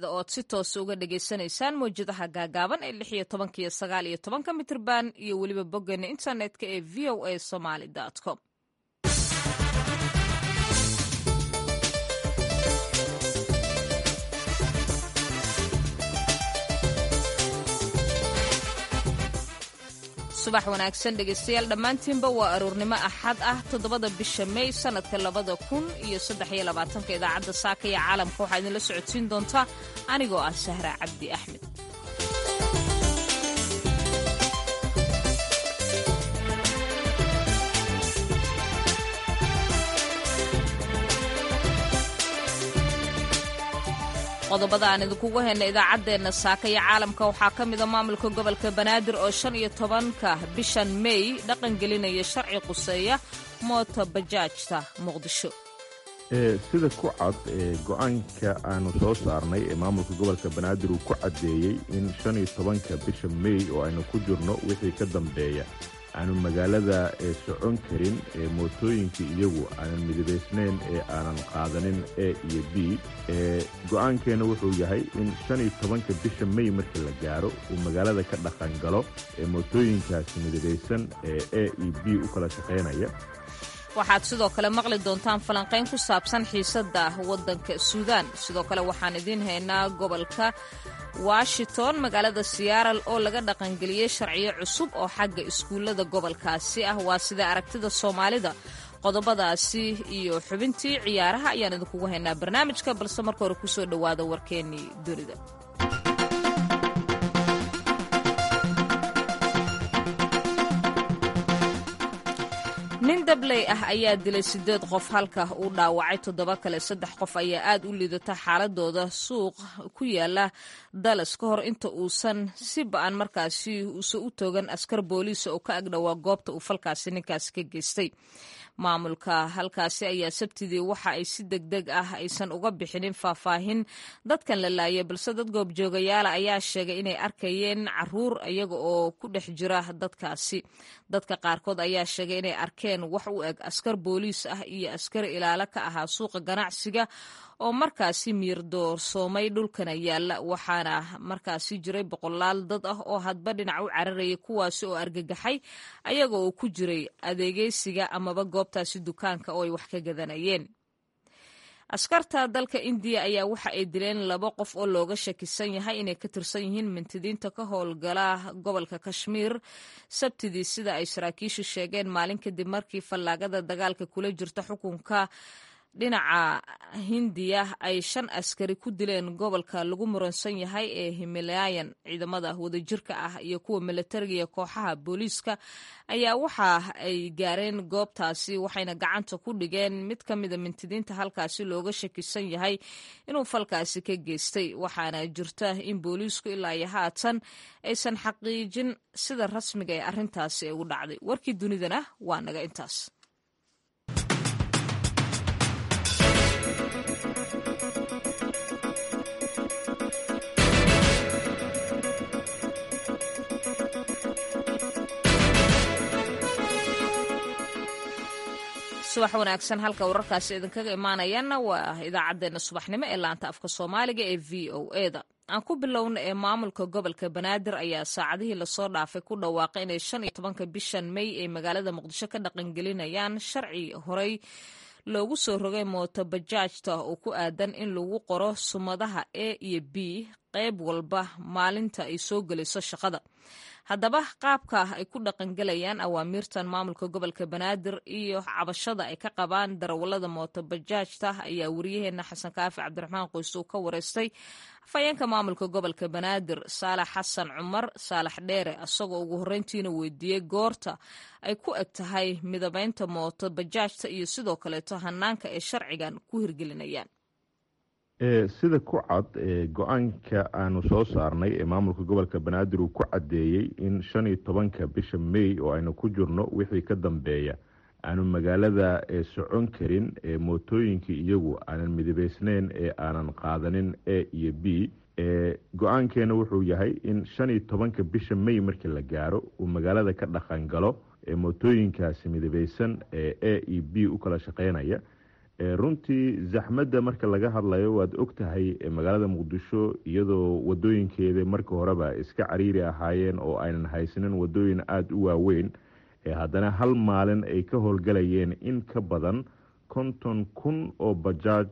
ood si toosa uga dhagaysanaysaan mawjadaha gaagaaban ee lix iyo tobanka iyo sagaal iyo tobanka mitrban iyo weliba boggeena internetka ee v o a somaly com subax wanaagsan dhegaystayaal dhammaantiinba waa aroornimo axad ah toddobada bisha mey sannadka labada kun iyo saddex iyo labaatanka idaacadda saaka iyo caalamka waxaa idinla socodsiin doontaa anigoo ah sahra cabdi axmed qodobada aan idinkugu hayna idaacaddeenna saaka iyo caalamka waxaa ka mida maamulka gobolka banaadir oo shan iyo tobanka bishan mey dhaqan gelinaya sharci quseeya moota bajaajta muqdisho sida ku cad go-aanka aanu soo saarnay ee maamulka gobolka banaadir uu ku caddeeyey in shan iyo tobanka bisha mey oo aynu ku jirno wixii ka dambeeya aanu magaalada socon karin mootooyinka iyagu aanan midabaysnayn ee aanan qaadanin a iyo b go-aankeena wuxuu yahay in shan iyo tobanka bisha mey markii la gaaro uu magaalada ka dhaqan galo ee mootooyinkaasi midabaysan ee a iyo b u kala shaqaynaya waxaad sidoo kale maqli doontaan falanqayn ku saabsan xiisadda waddanka suudaan sidoo kale waxaan idiin haynaa gobolka washington magaalada siyaaral oo laga dhaqangeliyey sharciyo cusub oo xagga iskuullada gobolkaasi ah waa sida aragtida soomaalida qodobadaasi iyo xubintii ciyaaraha ayaan idinkugu haynaa barnaamijka balse marka hore kusoo dhowaada warkeennii dunida nin dabley ah ayaa dilay siddeed qof halka uu dhaawacay toddoba kale saddex qof ayaa aad u liidata xaaladooda suuq ku yaala dallas ka hor inta uusan si ba-an markaasi uusan u toogan askar booliisa oo ka agdhowaa goobta uu falkaasi ninkaasi ka geystay maamulka halkaasi ayaa sabtidii waxa ay si deg deg ah aysan uga bixinin faahfaahin dadkan la laayay balse dad goobjoogayaala ayaa sheegay inay arkayeen caruur iyaga oo ku dhex jira dadkaasi dadka qaarkood ayaa sheegay inay arkeen wax u eg askar booliis ah iyo askari ilaalo ka ahaa suuqa ganacsiga oo markaasi miir doorsoomay dhulkana yaalla waxaana markaasi jiray boqolaal dad ah oo hadba dhinac u cararayay kuwaasi oo argagaxay ayaga oo ku jiray adeegeysiga amaba goobtaasi dukaanka oo ay wax ka gadanayeen askarta dalka indiya ayaa waxa ay dileen laba qof oo looga shakisan yahay inay ka tirsan yihiin mintidiinta ka howlgala gobolka kashmiir sabtidii sida ay saraakiishu sheegeen maalin kadib markii fallaagada dagaalka kula jirta xukunka dhinaca hindiya ay shan askari ku dileen gobolka lagu muransan yahay ee himalayan ciidamada wadajirka ah iyo kuwa milatariga iyo kooxaha booliiska ayaa waxa ay gaareen goobtaasi waxayna gacanta ku dhigeen mid ka mida mintidiinta halkaasi looga shakisan yahay inuu falkaasi ka geystay waxaana jirta in booliisku ilaa iyo haatan aysan xaqiijin sida rasmiga ee arrintaasi ay u dhacday warkii dunidana waa naga intaas subax wanaagsan halka wararkaasi idinkaga imaanayaana waa idaacaddeenna subaxnimo ee laanta afka soomaaliga ee v o eda aan ku bilowna ee maamulka gobolka banaadir ayaa saacadihii lasoo dhaafay ku dhawaaqay inay shan iyo tobanka bishan mey ay magaalada muqdisho ka dhaqangelinayaan sharci horey loogu soo rogay mooto bajaajta oo ku aadan in lagu qoro sumadaha a iyo b qayb walba maalinta ay soo gelayso shaqada haddaba qaabka ay ku dhaqangelayaan awaamiirtan maamulka gobolka banaadir iyo cabashada ay ka qabaan darawalada mooto bajaajta ayaa wariyaheena xasan kaafi cabdiraxmaan qoyse uu ka wareystay afhayeenka maamulka gobolka banaadir saalax xasan cumar saalax dheere isagoo ugu horreyntiina weydiiyey goorta ay ku eg tahay midabeynta mooto bajaajta iyo sidoo kaleeto hanaanka ay sharcigan ku hirgelinayaan sida ku cad go-aanka aanu soo saarnay ee maamulka gobolka banaadir uu ku caddeeyey in shan iyo tobanka bisha mey oo aynu ku jirno wixii ka dambeeya aanu magaalada socon karin mootooyinka iyagu aanan midabaysnayn ee aanan qaadanin a iyo b go-aankeena wuxuu yahay in shan iyo tobanka bisha mey markii la gaaro uu magaalada ka dhaqan galo mootooyinkaasi midabaysan ee a iyo b u kala shaqeynaya runtii zaxmadda marka laga hadlayo waad og tahay magaalada muqdisho iyadoo wadooyinkeeda marka horeba iska cariiri ahaayeen oo aynan haysanin wadooyin aada u waaweyn haddana hal maalin ay ka howlgalayeen in ka badan konton kun oo bajaaj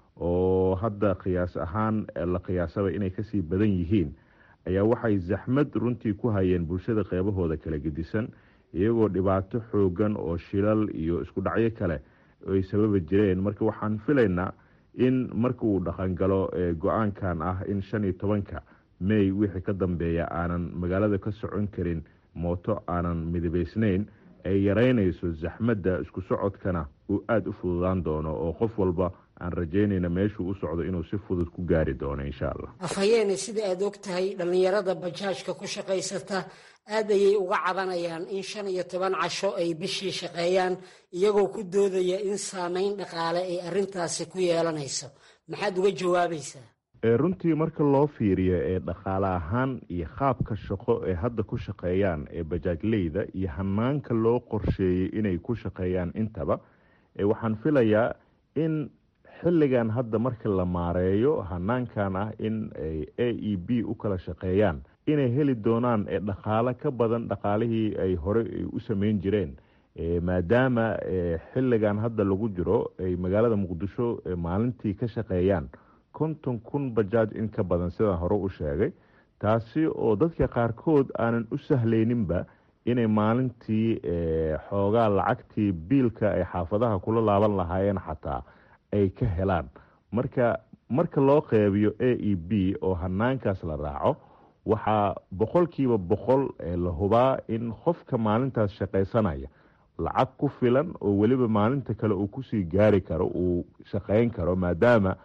oo hadda qiyaas ahaan la qiyaasaba inay kasii badan yihiin ayaa waxay zaxmad runtii ku hayeen bulshada qeybahooda kala gedisan iyagoo dhibaato xoogan oo shilal iyo isku dhacyo kale ay sababa jireen marka waxaan filaynaa in marka uu dhaqangalo go-aankan ah in shan iyo tobanka may wixii ka dambeeya aanan magaalada ka socon karin mooto aanan midabeysnayn ay yareynayso zaxmadda isku socodkana uu aada u fududaan doono oo qof walba aan rajeynayna meeshuu u socdo inuu si fudud ku gaari doono insha allah afhayeene sida aada og tahay dhallinyarada bajaajka ku shaqaysata aad ayay uga cabanayaan in shan iyo toban casho ay bishii shaqeeyaan iyagoo ku doodaya in saameyn dhaqaale ay arrintaasi ku yeelanayso maxaad uga jawaabaysaa runtii marka loo fiiriyo ee dhaqaale ahaan iyo qaabka shaqo ee hadda ku shaqeeyaan ee bajaajleyda iyo hanaanka loo qorsheeyey inay ku shaqeeyaan intaba waxaan filayaa in xilligan hadda marka la maareeyo hanaankan ah in a e b u kala shaqeeyaan inay heli doonaan dhaqaale ka badan dhaqaalihii ay hore u sameyn jireen maadaama xilligan hadda lagu jiro ay magaalada muqdisho maalintii ka shaqeeyaan konton kun bajaaj in ka badan sidaan hore u sheegay taasi oo dadka qaarkood aanan u sahleyninba inay maalintii xoogaa lacagtii biilka ay xaafadaha kula laaban lahaayeen xataa ay ka helaan marka marka loo qeybiyo a e b oo hanaankaas la raaco waxaa boqolkiiba boqol la hubaa in qofka maalintaas shaqaysanaya lacag ku filan oo weliba maalinta kale uu kusii gaari karo uu shaqeyn karo maadaama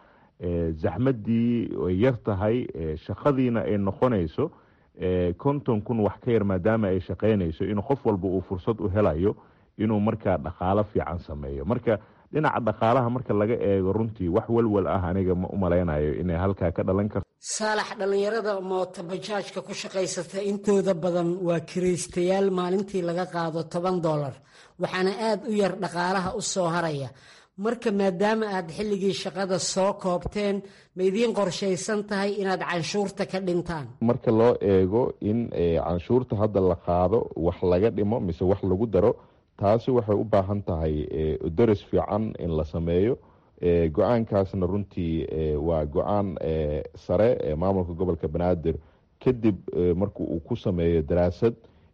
zaxmadii ay yar tahay shaqadiina ay noqonayso konton kun wax ka yar maadaama ay shaqeynayso in qof walba uu fursad u helayo inuu markaa dhaqaalo fiican sameeyo marka dhinaca dhaqaalaha marka laga eego runtii wax walwal ah aniga ma u malaynayo inay halkaa ka dhalan karto saalax dhallinyarada moota bajaajka ku shaqaysata intooda badan waa kiraystayaal maalintii laga qaado toban dollar waxaana aada u yar dhaqaalaha u soo haraya marka maadaama aad xilligii shaqada soo koobteen ma idiin qorshaysan tahay inaad canshuurta ka dhintaan marka loo eego in canshuurta hadda la qaado wax laga dhimo mise wax lagu daro taasi waxay u baahan tahay daris fiican in la sameeyo go-aankaasna runtii waa go-aan sare ee maamulka gobolka banaadir kadib marka uu ku sameeyo daraasad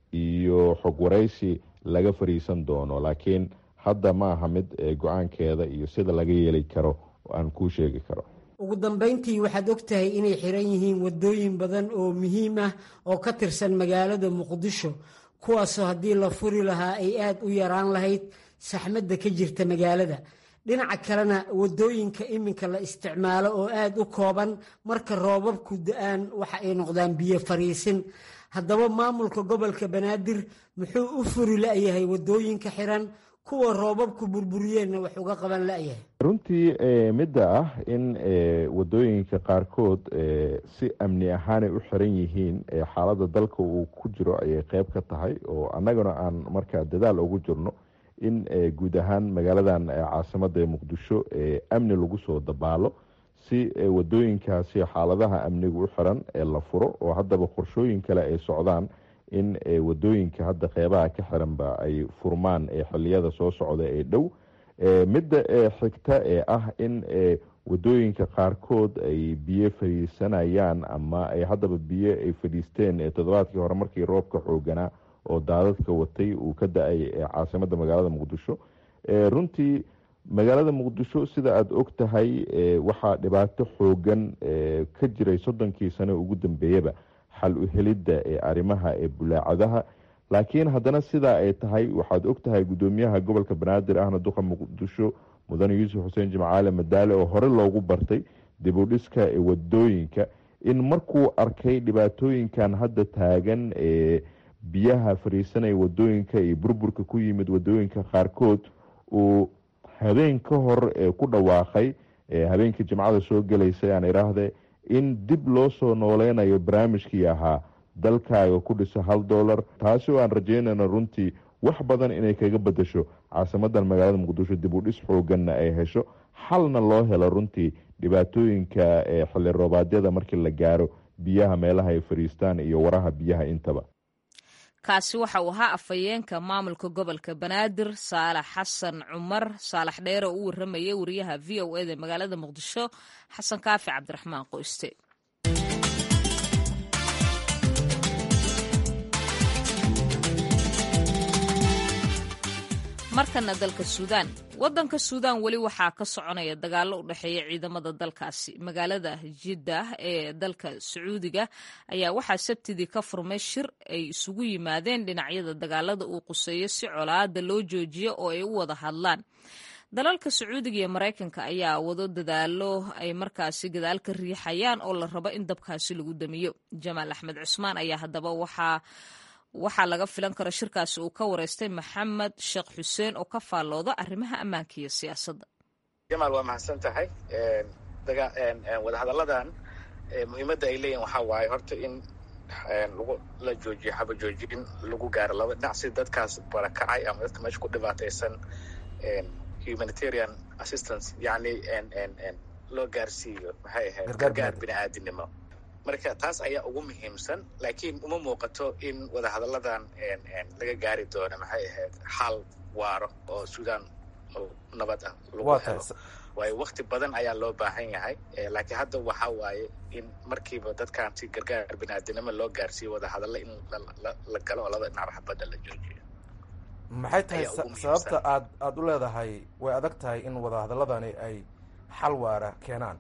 iyo xog waraysi laga fariisan doono laakiin hadda ma aha mid go-aankeeda iyo sida laga yeeli karo aan kuu sheegi karo ugu dambeyntii waxaad og tahay inay xiran yihiin wadooyin badan oo muhiim ah oo ka tirsan magaalada muqdisho kuwaasoo haddii la furi lahaa ay aada u yaraan lahayd saxmadda ka jirta magaalada dhinaca kalena wadooyinka iminka la isticmaalo oo aada u kooban marka roobabku da-aan waxa ay noqdaan biyo fariisin haddaba maamulka gobolka banaadir muxuu u furi la-yahay wadooyinka xiran kuwa roobabku burburiyeenna wax uga qaban la-yahay runtii midda ah in wadooyinka qaarkood si amni ahaanay u xiran yihiin xaaladda dalka uu ku jiro ayay qeyb ka tahay oo annagana aan markaa dadaal ugu jirno in guud ahaan magaaladan caasimada muqdisho amni lagu soo dabaalo si wadooyinkaasi xaaladaha amniga u xiran ee la furo oo haddaba qorshooyin kale ay socdaan in wadooyinka hadda qeybaha ka xiranba ay furmaan xiliyada soo socda ee dhow midda xigta ee ah in wadooyinka qaarkood ay biyo fadhiisanayaan ama ay haddaba biyo ay fadhiisteen toddobaadkii hore markii roobka xooganaa oo daadadka watay uu ka da-ay caasimada magaalada muqdisho runtii magaalada muqdisho sida aada og tahay waxaa dhibaato xoogan ka jiray soddonkii sano ugu dambeeyaba xal u helidda ee arrimaha ee bulaacadaha laakiin haddana sidaa ay tahay waxaad og tahay guddoomiyaha gobolka banaadir ahna duqa muqdisho mudane yuusuf xuseen jimcaale madaale oo hore loogu bartay dib u dhiska ee wadooyinka in markuu arkay dhibaatooyinkan hadda taagan ee biyaha fariisanaya wadooyinka iyo burburka ku yimid wadooyinka qaarkood uu habeen ka hor ku dhawaaqay habeenkii jimcada soo gelaysay aan idhaahde in dib loo soo nooleynayo barnaamijkii ahaa dalkaaga ku dhisa hal dollar taasi oo aan rajeynayno runtii wax badan inay kaga bedesho caasimadan magaalada muqdisho dib u dhis xooganna ay hesho xalna loo helo runtii dhibaatooyinka xilli roobaadyada markii la gaaro biyaha meelaha ay fariistaan iyo waraha biyaha intaba kaasi waxa uu ahaa afhayeenka maamulka gobolka banaadir saalax xasan cumar saalax dheere oo u warramayay wariyaha v o eda magaalada muqdisho xasan kaafi cabdiraxmaan qoyste markana dalka suudaan waddanka suudaan weli waxaa ka soconaya dagaallo u dhexeeya ciidamada dalkaasi magaalada jiddah ee dalka sacuudiga ayaa waxaa sabtidii ka furmay shir ay isugu yimaadeen dhinacyada dagaalada uu quseeyo si colaada loo joojiyo oo ay u wada hadlaan dalalka sacuudiga iyo maraykanka ayaa wado dadaalo ay markaasi gadaal ka riixayaan oo la rabo in dabkaasi lagu damiyo jamaal axmed cusmaan ayaa haddaba waxaa waxaa laga filan kara shirkaasi uu ka wareystay maxamed sheekh xuseen oo ka faallooda arrimaha ammaanka iyo siyaasadda jamaal waa mahadsan tahay wadahadalladan muhiimadda ay leeyihin waxaa waaye horta in lagu la joojiyo xabajoojin lagu gaaro laba dhinac si dadkaas barakacay ama dadka meesha ku dhibaataysan humanitarian assistance yacni loo gaarsiiyo maxay ahayd gargaar bini aadinimo marka taas ayaa ugu muhiimsan laakiin uma muuqato in wadahadalladan laga gaari doono maxay ahayd xal waaro oo suudaan nabad ah lagu helo waayo wakti badan ayaa loo baahan yahay laakiin hadda waxa waaye in markiiba dadkan si gargaar biniaadinimo loo gaarsiiyo wadahadalla in la galo oo laba dhinac waxbadda la joojiyo maxay tahay sababta aad aada u leedahay way adag tahay in wadahadalladani ay xal waara keenaan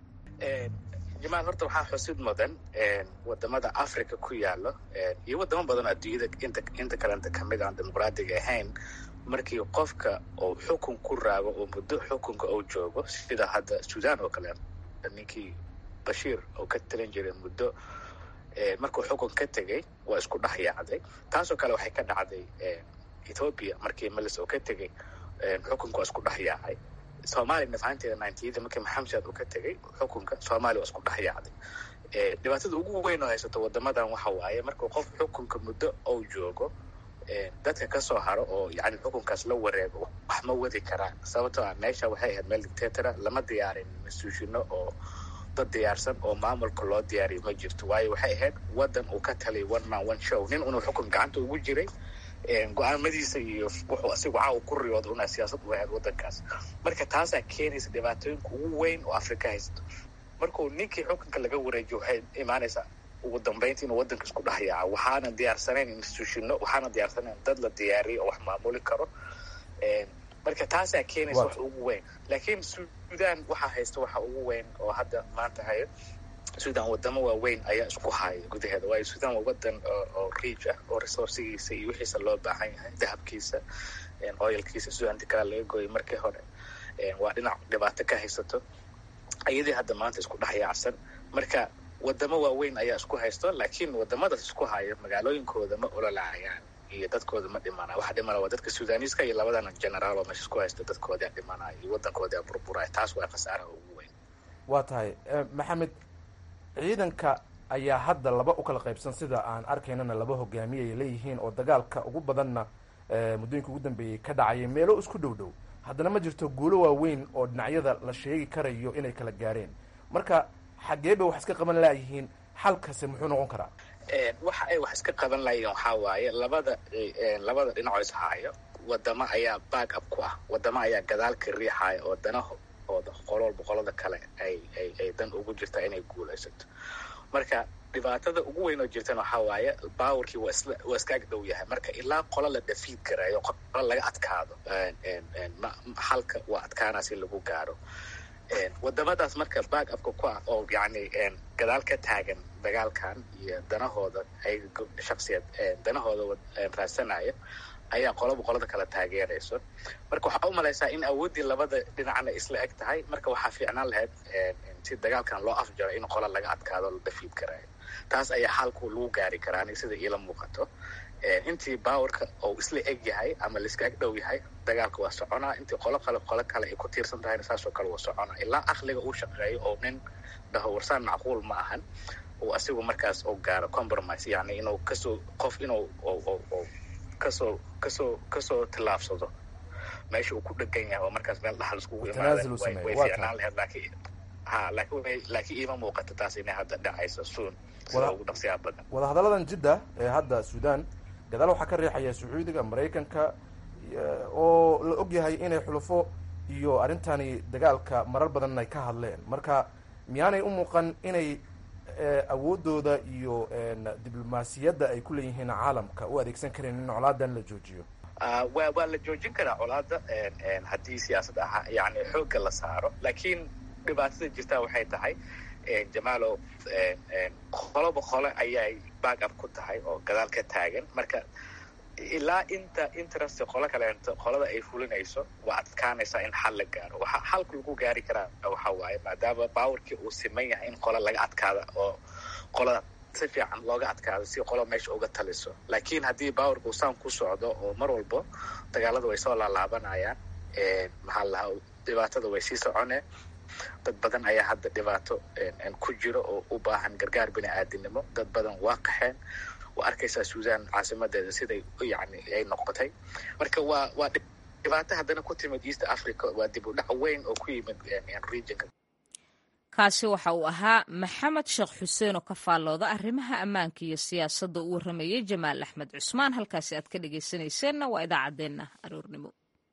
jamaal horta waxaa xusid mudan wadamada africa ku yaalo iyo wadamo badan oo adduunyada inta inta kalenta kamid aan dimuqraadiga ahayn markii qofka uu xukun ku raago oo muddo xukunka uu joogo sida hadda sudan oo kale ninkii bashiir oo ka talin jiray muddo markuu xukun ka tegey waa isku dhex yaacday taasoo kale waxay ka dhacday ethoopia markii melis oo ka tegey xukunka waa isku dhex yaacay soomaaliya nafahanteeda nintyada markii maxamsad uu ka tegey xukunka soomaaliya waa isku dhex yaacday dhibaatada ugu weyn oo haysato wadamadan waxa waaye markuu qof xukunka muddo ou joogo dadka kasoo haro oo yani xukunkaas la wareego wax ma wadi karaan sababtoo ah meesha waxay ahayd meel dictatora lama diyaarin mas-uushino oo dad diyaarsan oo maamulka loo diyaariyo ma jirto waayo waxay ahayd wadan uu ka talay one man one show nin unuu xukun gacanta ugu jiray go-aamadiisa iyo wuxuu asigu caawa ku riyooda una siyaasad u ahayd wadankaas marka taasaa keenaysa dhibaatooyinka ugu weyn oo afrika haysto markuu ninkii xukunka laga wareejiyo waxay imaanaysaa ugu dambeynta inuu wadanka isku dhex yaaco waxaana diyaarsanayn instituushino waxaana diyaarsanayn dad la diyaariyo oo wax maamuli karo marka taasaa keenaysa wax ugu weyn laakiin sudan waxaa haysta waxa ugu weyn oo hadda maanta hayo sudan wadamo waaweyn ayaa isku haya gudaheeda waayo sudan waa wadan oo riij ah oo resourcigiisa iyo wixiisa loo baahan yahay dahabkiisa oyalkiisa sudanti kale laga gooyay markii hore waa dhinac dhibaato ka haysato iyadii hadda maanta isku dhex yaacsan marka wadamo waaweyn ayaa isku haysto laakiin wadamadaas isku haya magaalooyinkooda ma ololaayaan iyo dadkooda ma dhimana waxa dhimana waa dadka suudaniiska iyo labadan generaal oo meesha isku haysta dadkoodaa dhimanaya iyo wadankoodaa burburaya taas waa khasaaraha ugu weyn waa tahay maxamed ciidanka ayaa hadda laba u kala qaybsan sida aan arkaynana laba hogaamiye ay leeyihiin oo dagaalka ugu badanna muddooyinka ugu dambeeyey ka dhacayay meelo isku dhow dhow haddana ma jirto guulo waaweyn oo dhinacyada la sheegi karayo inay kala gaareen marka xaggee bay wax iska qaban laayihiin xalkase muxuu noqon karaa waxa ay wax iska qaban lahayiin waxaa waaye labada labada dhinacoo ishaayo wadamo ayaa back up ku ah wadamo ayaa gadaalka riixaya oo danahooda qolool boqolada kale ay ay ay dan ugu jirtaa inay guulaysato marka dhibaatada ugu weyn oo jirtana waxaa waaye bawarkii waa isla waa iska ag dhow yahay marka ilaa qola la dhafiid karayo qola laga adkaado xalka waa adkaanaa si lagu gaaro wadamadaas marka back upka ku ah oo yani gadaal ka taagan dagaalkan iyo danahooda ay shaksiyad danahooda raadsanaya ayaa qolaba qolada kala taageerayso marka waxaa u malaysaa in awooddii labada dhinacna isla eg tahay marka waxaa fiicnaan lahayd si dagaalkan loo afjaro in qola laga adkaado la dhafiid karaayo taas ayaa xalku lagu gaari karaa aniga sida iila muuqato intii bawarka oo isla eg yahay ama laiska eg dhow yahay dagaalka waa soconaa intii qolo kale qolo kale ay ku tiirsan tahayna saasoo kale waa soconaa ilaa aqliga uu shaqeeyo oo nin dhaho warsaan macquul ma ahan uu asigu markaas oo gaaro compromise yani inuu kasoo qof inuu kasoo kasoo kasoo tillaabsado meesha uu ku dhegan yahay oo markaas meel dhaxal iskugu Tanaasul uu imaadeen way sameeyo, way waa fiicnaan lahayd laakiin ha laakiin way laakiin iima muuqato taas inay hadda dhacayso soon sida Wala- ugu dhaqsiyaha badan wadahadalladan jidda ee hadda suudaan gadaal waxaa ka riixaya sacuudiga maraykanka iyo- oo la og yahay inay xulufo iyo arrintani dagaalka marar badan ay ka hadleen marka miyaanay u muuqan inay eh, awooddooda iyo en, diblomaasiyadda ay ku leeyihiin caalamka u adeegsan kareen in colaadan la joojiyo Ah, waa waa la joojin karaa colaada en- en haddii siyaasad ahaa yani xoogga la saaro laakiin dhibaatada jirtaa waxay tahay en, jamaalow en- en, qoloba qole ayay back up ku tahay oo gadaal ka taagan marka ilaa inta interest qolo kaleento qolada ay fulinayso waa adkaanaysaa in xal la gaaro waxa xalka lagu gaari karaa waxa waaye maadaama baawarkii uu siman yahay in qola laga adkaada oo qolada si fiican looga adkaado si qolo meesha uga taliso laakiin haddii baawarka uu saan ku socdo oo mar walbo dagaalada way soo laalaabanayaan en, maxaa la lahaa dhibaatada way sii soconeen dad badan ayaa hadda dhibaato en- en ku jiro oo u baahan gargaar bini aadinimo dad badan waa qaxeen waa arkaysaa suudan caasimadeeda siday yani ay noqotay marka waa waa dhib- dhibaato haddana ku timid east africa waa dib u dhac weyn oo ku yimid en- en regionka kaasi waxa uu ahaa maxamed sheekh xuseen oo ka faallooda arrimaha ammaanka iyo siyaasadda u warramayay jamaal axmed cusmaan halkaasi aad ka dhegaysanayseena waa idaacaddeenna aroornimo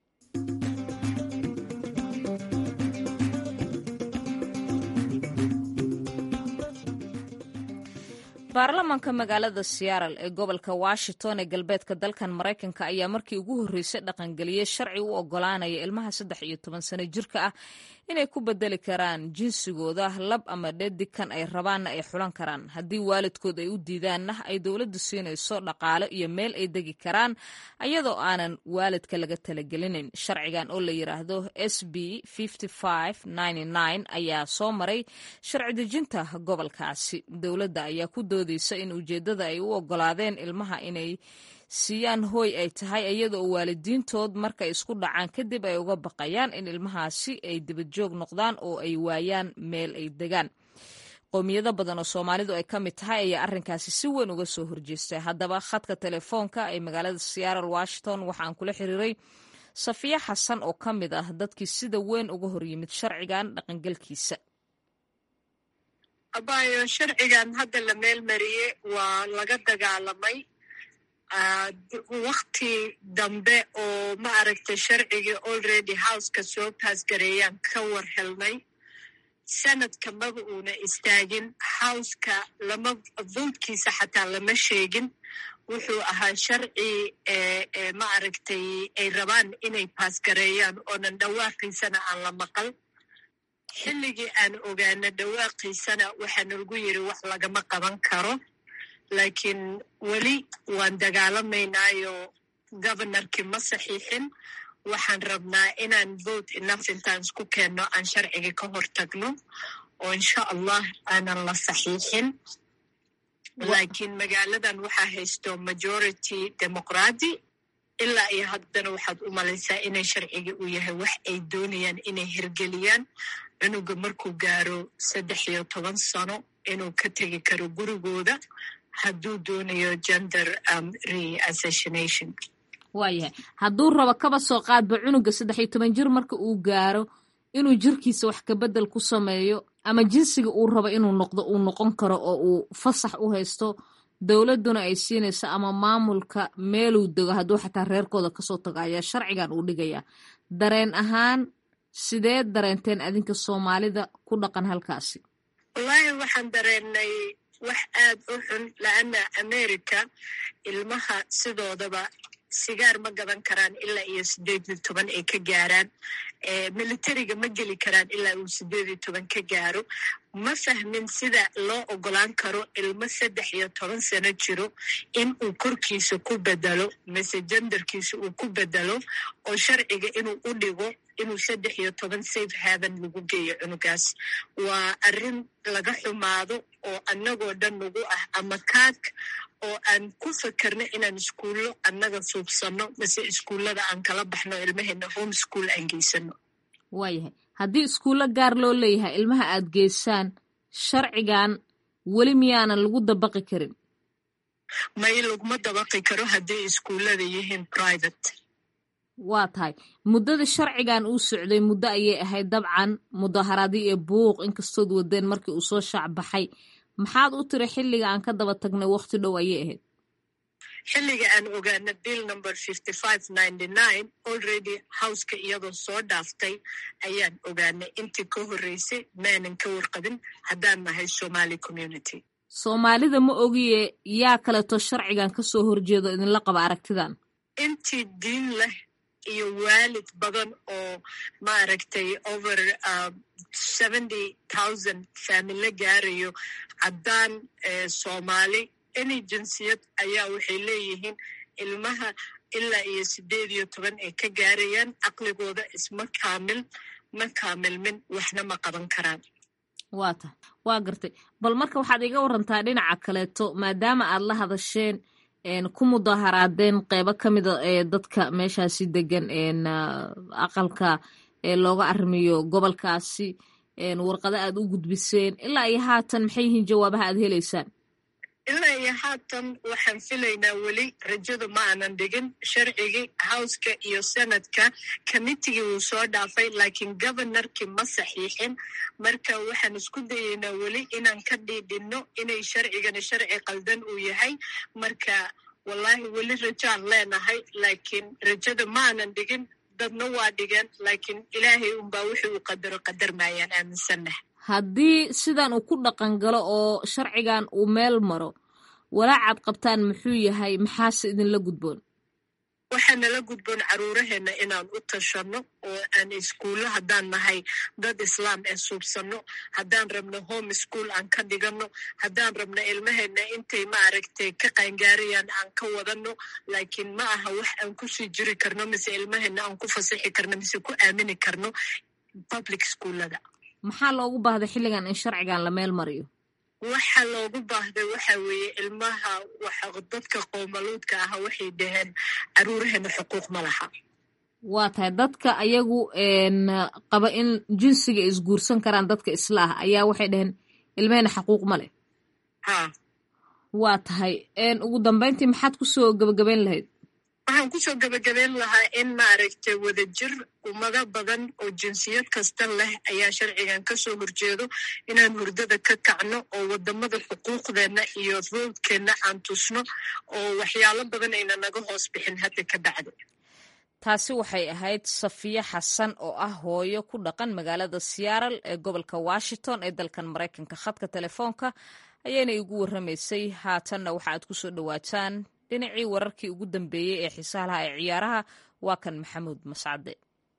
baarlamaanka magaalada seattle ee gobolka washington ee galbeedka dalkan maraykanka ayaa markii ugu horreysay dhaqangeliyey sharci u oggolaanaya ilmaha saddex iyo toban sano jirka ah inay ku bedeli karaan jinsigooda lab ama dhedig kan ay rabaanna ay xulan karaan haddii waalidkood ay u diidaanna ay dowladdu siinayso dhaqaalo iyo meel ay degi karaan ayadoo aanan waalidka laga talagelinin sharcigan oo la yidhaahdo s b ayaa soo maray sharci dejinta gobolkaasi dowladda ayaa ku doodeysa in ujeeddada ay u oggolaadeen ilmaha inay siiyaan hooy ay tahay iyadoo waalidiintood markay isku dhacaan kadib ay uga baqayaan in ilmahaasi ay dibadjoog noqdaan oo ay waayaan meel ay degaan qowmiyado badan oo soomaalidu ay ka mid tahay ayaa arrinkaasi si weyn uga soo horjeestay haddaba khadka telefoonka ee magaalada seattle washington waxaan kula xiriiray safiya xasan oo ka mid ah dadkii sida weyn uga horyimid sharcigan dhaqangelkiisa abayo sharcigan hadda la meel mariye waa laga dagaalamay wakti dambe oo ma aragtay sharcigii already houseka soo baasgareeyaan ka war helnay sanadka maba uuna istaagin houseka lama votekiisa xataa lama sheegin wuxuu ahaa sharci ma aragtay ay rabaan inay baasgareeyaan oonan dhawaaqiisana aan la maqal xilligii aan ogaana dhawaaqiisana waxaana lagu yiri wax lagama qaban karo laakiin weli waan dagaalamaynaayo governorkii ma saxiixin waxaan rabnaa inaan vote enough intaan isku keenno aan sharcigii ka hor tagno oo insha allah aanan la saxiixin laakiin magaaladan waxaa haysto majority demoqraati ilaa iyo haddana waxaad u malaysaa inay sharcigii uu yahay wax ay doonayaan inay hirgeliyaan cunuga markuu gaaro saddex iyo toban sano inuu ka tegi karo gurigooda hadduu doonayo gender reassassination waayahay hadduu rabo kaba soo qaadba cunuga saddex iyo toban jir marka uu gaaro inuu jirkiisa wax kabedel ku sameeyo ama jinsiga uu rabo inuu noqdo uu noqon karo oo uu fasax u haysto dowladduna ay siinayso ama maamulka meeluu dego hadduu xataa reerkooda kasoo tago ayaa sharcigan uu dhigayaa dareen ahaan sidee dareenteen adinka soomaalida ku dhaqan halkaasi wallaahi waxaan dareennay wax aad u xun laana america ilmaha sidoodaba sigaar ma gadan karaan ilaa iyo sideed iyo toban ay ka gaaraan militariga ma geli karaan ilaa uu sideed iyo toban ka gaaro ma fahmin sida loo ogolaan karo ilmo saddex iyo toban sano jiro in uu korkiisa ku bedelo mise jendarkiisa uu ku bedelo oo sharciga inuu u dhigo inuu saddex iyo toban safe haven lagu geeyo cunugaas waa arrin laga xumaado oo annagoo dhan nagu ah ama kaag oo aan ku fakerno inaan iskuullo annaga suubsanno mise iskuullada aan kala baxno ilmaheena home school aan geysano waayahay haddii iskuullo gaar loo leeyahay ilmaha aad geysaan sharcigan weli miyaanan lagu dabaqi karin may laguma dabaqi karo hadday iskuullada yihiin private waa tahay muddada sharcigan uu socday muddo ayay ahayd dabcan mudaharaadii iyo buuq inkastood wadeen markii uu soo shaacbaxay maxaad u tiri xilliga aan ka daba tagnay waqti dhow ayay ahayd xilliga aan ogaana bill number fifty five ninety nine already houseka iyadoo soo dhaaftay ayaan ogaanay intii ka horreysay maanan ka warqabin haddaan nahay somali community soomaalida ma ogiye yaa kaleeto sharcigan kasoo horjeedo idinla qaba aragtidan intii diin leh iyo waalid badan oo maaragtay over seventy thousand faamilo gaarayo caddaan soomaali any jinsiyad ayaa waxay leeyihiin ilmaha ilaa iyo sideed iyo toban ay ka gaarayaan caqligooda isma kaamil ma kaamilmin waxna ma qaban karaan waa tahay waa gartay bal marka waxaad iga warantaa dhinaca kaleeto maadaama aad la hadasheen ku mudaharaadeen qeybo ka mida ee dadka meeshaasi degan aqalka looga arrimiyo gobolkaasi warqado aad u gudbiseen ilaa iyo haatan maxay yihiin jawaabaha aad heleysaan ilaa iyo haatan waxaan filaynaa weli rajada ma aanan dhigin sharcigii howska iyo senadka committigii wuu soo dhaafay laakiin governorkii ma saxiixin marka waxaan isku dayeynaa weli inaan ka dhiidhinno inay sharcigani sharci qaldan uu yahay marka wallahi weli rajaan leenahay laakiin rajada ma aanan dhigin dadna waa dhigeen laakiin ilaahay unbaa wixii uu qadaro qadar maayaan aaminsanah haddii sidan uu ku dhaqan galo oo sharcigan uu meel maro walaacaad qabtaan muxuu yahay maxaase idinla gudboon waxaa nala gudboon caruuraheenna inaan u tashanno oo aan iskuullo haddaan nahay dad islaam ee suubsanno haddaan rabno home school aan ka dhiganno haddaan rabno ilmaheenna intay maaragtay ka qaangaarayaan aan ka wadanno laakiin ma aha wax aan kusii jiri karno mise ilmaheenna aan ku fasixi karno mise ku aamini karno public schoollada maxaa loogu baahday xilligan in sharcigan la meel mariyo waxa loogu baahday waxa weeye ilmaha waxa dadka qoomaluudka ah waxay dhaheen caruuraheena xuquuq ma laha waa tahay dadka ayagu qaba in jinsiga isguursan karaan dadka isla ah ayaa waxay dhaheen ilmahena xaquuq ma leh ha waa tahay ugu dambeyntii maxaad kusoo gebagabeyn lahayd waxaan kusoo gebagabeyn lahaa in maaragtay wadajir ummado badan oo jinsiyad kasta leh ayaa sharcigan kasoo horjeedo inaan hurdada ka kacno oo wadamada xuquuqdeenna iyo roodkeenna aan tusno oo waxyaalo badan ayna naga hoos bixin hadda ka bacdi taasi waxay ahayd safiye xasan oo ah hooyo ku dhaqan magaalada siyaaral ee gobolka washington ee dalkan maraykanka khadka telefoonka ayayna igu warramaysay haatanna waxa aad kusoo dhowaataan dhinacii wararkii ugu dambeeyey ee xiisaha laha ee ciyaaraha waa kan maxamuud mascade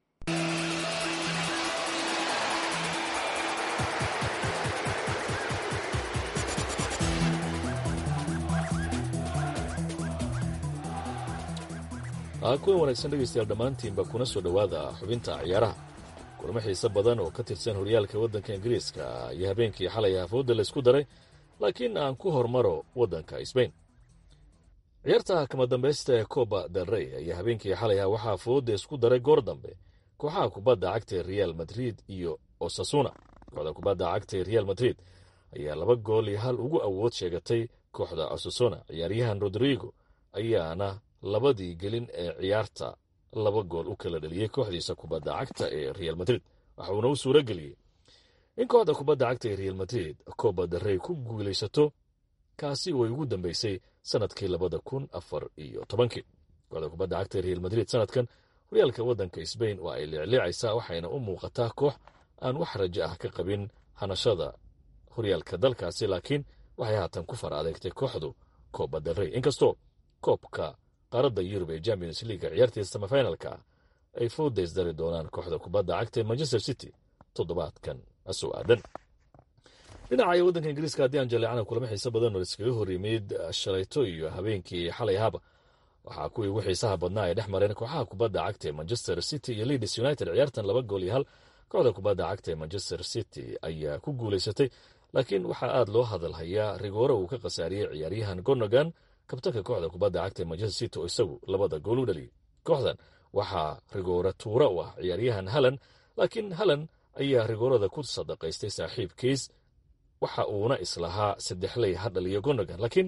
kuwan wanaagsan dhegaystayaal dhammaantiinba kuna soo dhowaada xubinta ciyaaraha kulamo xiise badan oo ka tirsan horyaalka waddanka ingiriiska iyo habeenkii xalay hafooda laysku daray laakiin aan ku hormaro waddanka sbain ciyaarta kama dambaysta ee coba del rey ayaa habeenkii xalayha waxaa fooda isku daray goor dambe kooxaha kubadda cagta ee real madrid iyo osasuna kooxda kubadda cagta ee real madrid ayaa laba gool iyo hal ugu awood sheegatay kooxda osasuna ciyaaryahan rodrigo ayaana labadii gelin ee ciyaarta laba gool u kala dhaliyey kooxdiisa kubadda cagta ee real madrid waxuuna u suuro geliyey in kooxda kubadda cagta ee real madrid coba del rey ku guulaysato kaasi way ugu dambeysay sanadkii labada kun afar iyo tobankii kooxda kubadda cagta ee real madrid sanadkan horyaalka waddanka sbain waa ay leecleecaysaa waxayna u muuqataa koox aan wax rajo ah ka qabin hanashada horyaalka dalkaasi laakiin waxay haatan ku far adeegtay kooxdu coba del rey inkastoo koobka qaaradda yurub ee champions leaga ciyaartiisa samafinalka ay foodays dari doonaan kooxda kubadda cagta ee manchester city toddobaadkan soo aadan dhinaca waddanka ingiriiska haddii aan jaleecana kulamo xiise badan oo iskaga hor yimid shalayto iyo habeenkii xalay ahaba waxaa kuwii ugu xiisaha badnaa ay dhex mareen kooxaha kubadda cagta ee manchester city iyo leeds united ciyaartan laba gool iyo hal kooxda kubadda cagta ee manchester city ayaa ku guulaysatay laakiin waxaa aad loo hadalhayaa rigoore uu ka khasaariyey ciyaaryahan gonogan kabtanka kooxda kubadda cagta ee manchester city oo isagu labada gool u dhaliyey kooxdan waxaa rigoore tuura u ah ciyaaryahan halan laakiin halan ayaa rigoorada ku sadaqaystay saaxiibkiis waxa uuna islahaa saddexley ha dhaliyo gonogan laakiin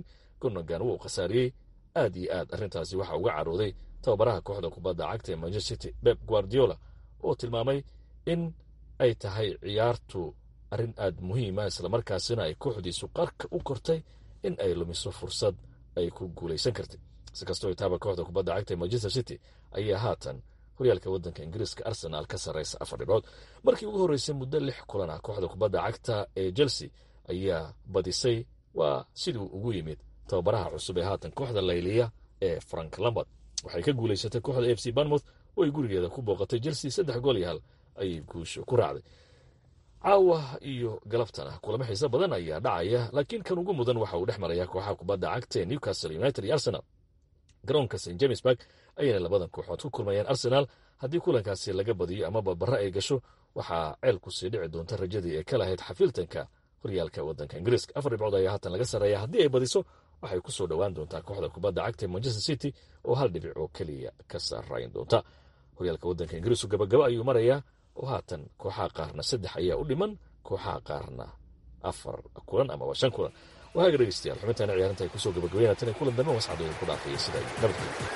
gonogan wuu khasaariyey aad iyo aad arrintaasi waxaa uga carooday tababaraha kooxda kubadda cagta ee manchester city beb guardiola oo tilmaamay in ay tahay ciyaartu arrin aad muhiima islamarkaasina ay kooxdiisu qarka u kortay in ay lumiso fursad ay ku guulaysan kartay si kastoo itaaba kooxda kubadda cagta ee manchester city ayaa haatan horyaalka waddanka ingiriiska arsenaal ka sarraysa afar dhibcood markii ugu horreysay muddo lix kulan ah kooxda kubadda cagta ee chelsea ayaa badisay waa siduu ugu yimid tababaraha cusub ee haatan kooxda layliya ee frank lambard waxay ka guulaysatay kooxda f c banmouth oo ay gurigeeda ku booqatay chelsea saddex gool iyo hal ayay guusha ku raacday caawa iyo galabtana kulamo xiise badan ayaa dhacaya laakiin kan ugu mudan waxa uu dhex maraya kooxaha kubadda cagta ee newcastle united iyo arsenal garoonka st jamesburg ayayna labadan kooxood ku kulmayaan arsenaal haddii kulankaasi laga badiyo ama babara ay gasho waxaa ceel ku sii dhici doonta rajadii ay ka lahayd xafiiltanka horyaalka waddanka ingiriiska afar dhibcood ayaa haatan laga sarreeya haddii ay badiso waxay ku soo dhowaan doontaa kooxda kubadda cagta ee manchester city oo hal dhibic oo keliya ka sarrayn doonta horyaalka waddanka ingiriisku gabagaba ayuu marayaa oo haatan kooxaha qaarna saddex ayaa u dhiman kooxaha qaarna afar kulan amaba shan kulan waaga dhegeystayaal xubintaana ciyaarinta ay kusoo gabagabeynaa tan kulan dambe wascadooda ku dhaafaya sida ay nabadgelya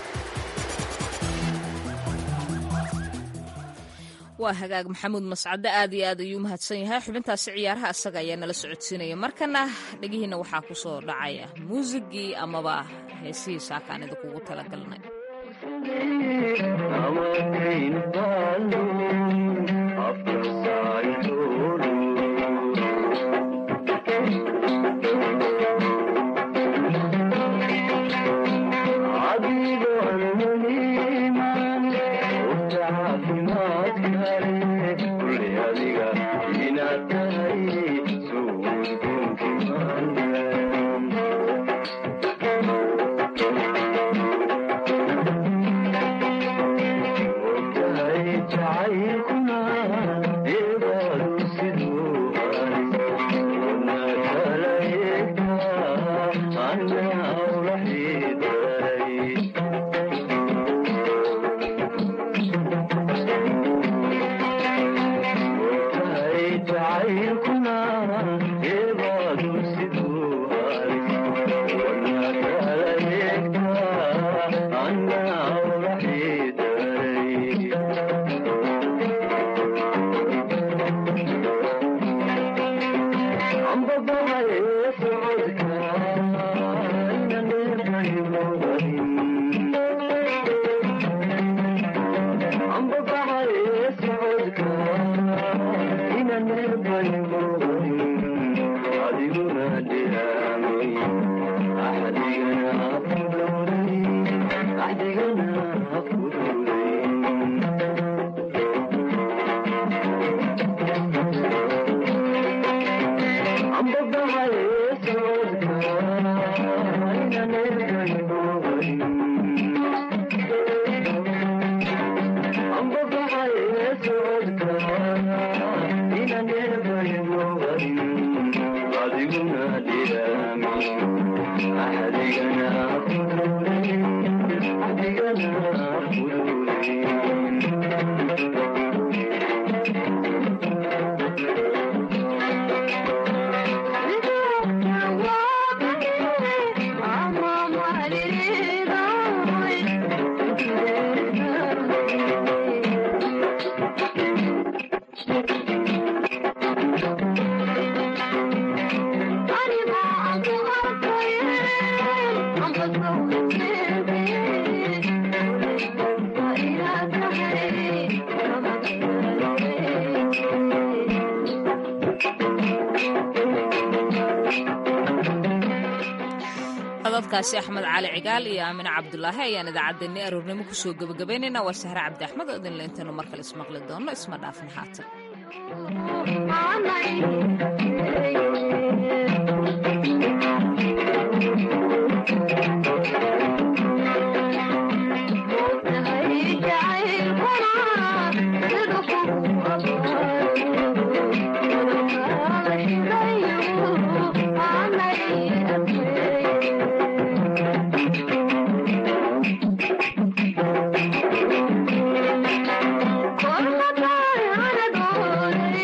waa hagaag maxamuud mascade aad iyo aad ayuu mahadsan yahay xubintaasi ciyaaraha isaga ayaa nala socodsiinaya markana dhegihiina waxaa ku soo dhacaya muusigii amaba heesihii saakaan idinkugu talagalnay cododkaasi axmed cali cigaal iyo aamine cabdulaahi ayaan idaacaddeenni aroornimo kusoo gebagabaynaynaa waa sahre cabdi axmed oo idinle intaynu mar kale ismaqli doonno isma dhaafin haatan